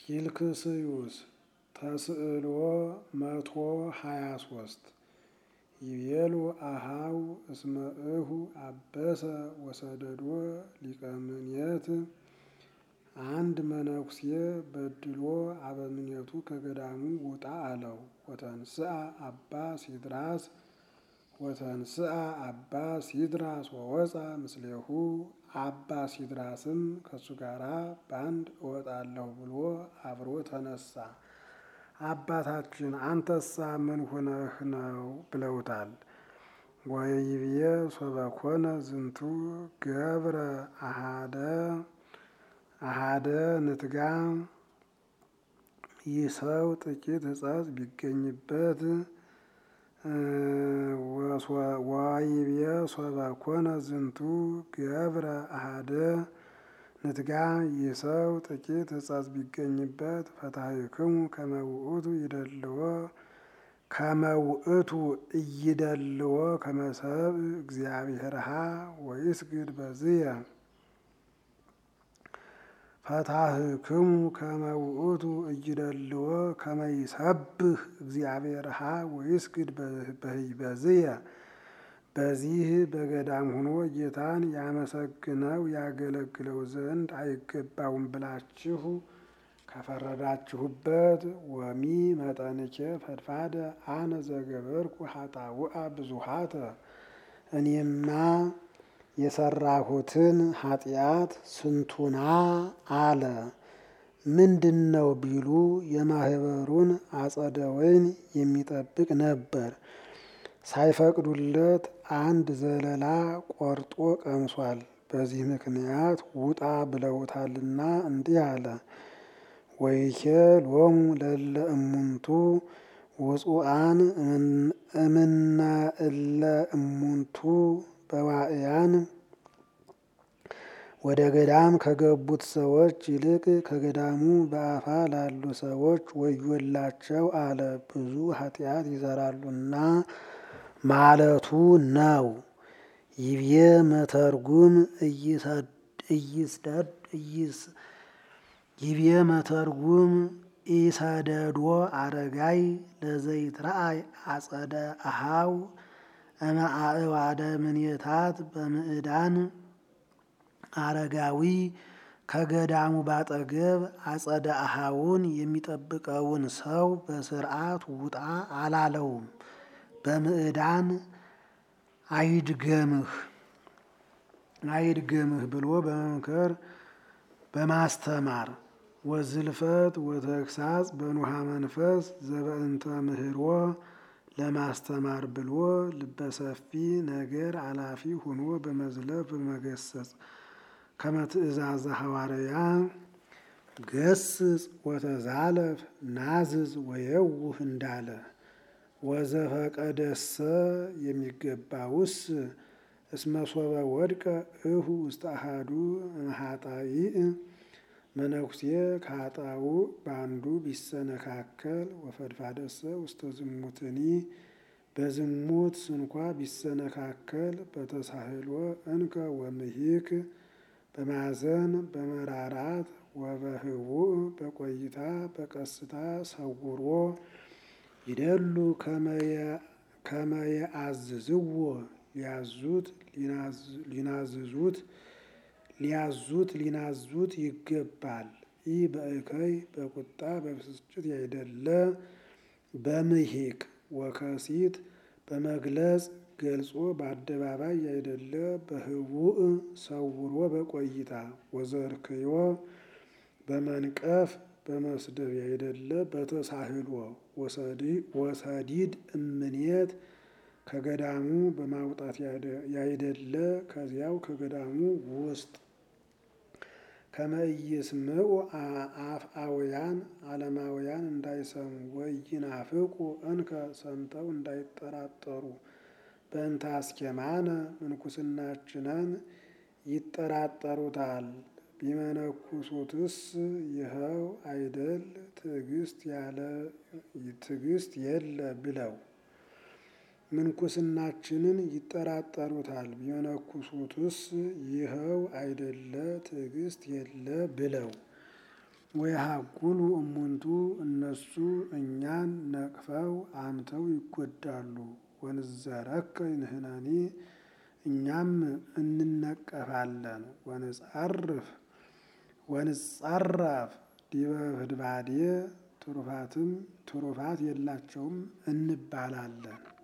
ኪልክስዩስ ተስዕሎ መቶ ሀያ ሶስት ይቤሉ አሃው እስመ እሁ አበሰ ወሰደዶ ሊቀ ምኔት አንድ መነኩሴ በድሎ አበምኔቱ ከገዳሙ ውጣ አለው። ወተንስአ አባ ሲድራስ ወተንስአ አባ ሲድራስ ወወፃ ምስሌሁ አባ ሲድራስም ከሱ ጋራ በአንድ እወጣለሁ ብሎ አብሮ ተነሳ። አባታችን አንተሳ ምን ሆነህ ነው ብለውታል። ወይብዬ ሶበኮነ ዝንቱ ገብረ አሃደ አሃደ ንትጋ ይህ ሰው ጥቂት ሕጸጽ ቢገኝበት ወይብዬ ሶበኮነ ዝንቱ ገብረ አሃደ ንትጋ ይህ ሰው ጥቂት ሕጸጽ ቢገኝበት ፈታሕክሙ ከመ ውእቱ ይደልዎ ከመ ውእቱ እይደልዎ ከመ ሰብእ እግዚአብሔርሃ ወይስግድ በዝየ ፈታሕክሙ ከመ ውእቱ እይደልዎ ከመ ይሰብህ እግዚአብሔርሃ ወይስግድ በዝየ በዚህ በገዳም ሆኖ ጌታን ያመሰግነው ያገለግለው ዘንድ አይገባውም ብላችሁ ከፈረዳችሁበት ወሚ መጠንኬ ፈድፋደ አነ ዘገበርኩ ኃጣውአ ብዙሃተ እኔማ የሰራሁትን ኃጢአት ስንቱና አለ። ምንድን ነው ቢሉ የማህበሩን አጸደ ወይን የሚጠብቅ ነበር። ሳይፈቅዱለት አንድ ዘለላ ቆርጦ ቀምሷል። በዚህ ምክንያት ውጣ ብለውታልና እንዲህ አለ። ወይኬ ሎሙ ለለ እሙንቱ ውፁአን እምነ እለ እሙንቱ በዋእያን ወደ ገዳም ከገቡት ሰዎች ይልቅ ከገዳሙ በአፋ ላሉ ሰዎች ወዮላቸው አለ። ብዙ ኃጢአት ይሰራሉና ማለቱ ነው። ይብዬ መተርጉም እይስደድ እይስ ይብዬ መተርጉም ኢሰደዶ አረጋይ ለዘይትረአይ አጸደ አሃው እምአእዋደ ምኔታት በምዕዳን አረጋዊ ከገዳሙ ባጠገብ አጸደ አሃውን የሚጠብቀውን ሰው በስርዓት ውጣ አላለውም። በምዕዳን አይድገምህ አይድገምህ ብሎ በመምከር በማስተማር ወዝልፈት ወተግሳጽ በኑሃ መንፈስ ዘበእንተ ምህሮ ለማስተማር ብሎ ልበሰፊ ነገር አላፊ ሆኖ በመዝለፍ በመገሰጽ ከመትእዛዘ ሐዋርያ ገስጽ ወተዛለፍ ናዝዝ ወየውህ እንዳለ ወዘፈቀደሰ የሚገባውስ እስመ ሶበ ወድቀ እሁ ውስተ አሐዱ እምኃጣይእ መነኩሴ ከኃጣው በአንዱ ቢሰነካከል ወፈድፋደሰ ውስተ ዝሙትኒ በዝሙት ስንኳ ቢሰነካከል በተሳህሎ እንከ ወምሂክ በማዘን በመራራት ወበህቡእ በቆይታ በቀስታ ሰውሮ ይደሉ ከመየአዝዝዎ ሊያዙት ሊናዝዙት ሊያዙት ሊናዙት ይገባል። ይህ በእከይ በቁጣ በብስጭት ያይደለ በምሂቅ ወከሲት በመግለጽ ገልጾ በአደባባይ ያይደለ በህቡእ ሰውሮ በቆይታ ወዘርክዮ በመንቀፍ በመስደብ ያይደለ በተሳህሎ ወሰዲድ እምኔት ከገዳሙ በማውጣት ያይደለ ከዚያው ከገዳሙ ውስጥ ከመይስምዑ አፍአውያን ዓለማውያን እንዳይሰሙ ወይናፍቁ እንከ ሰምተው እንዳይጠራጠሩ በእንተ አስኬማነ ምንኩስናችንን ይጠራጠሩታል። ቢመነኩሱትስ ይኸው አይደል ትዕግስት ያለ ትዕግስት የለ ብለው ምንኩስናችንን ይጠራጠሩታል። ቢመነኩሱትስ ይኸው አይደለ ትዕግስት የለ ብለው ወየሀጉሉ እሙንቱ እነሱ እኛን ነቅፈው አምተው ይጎዳሉ። ወንዘረከ ንሕነኒ እኛም እንነቀፋለን። ወንጻርፍ ወንጻራፍ ዲበ ህድባዴ ትሩፋትም ትሩፋት የላቸውም እንባላለን።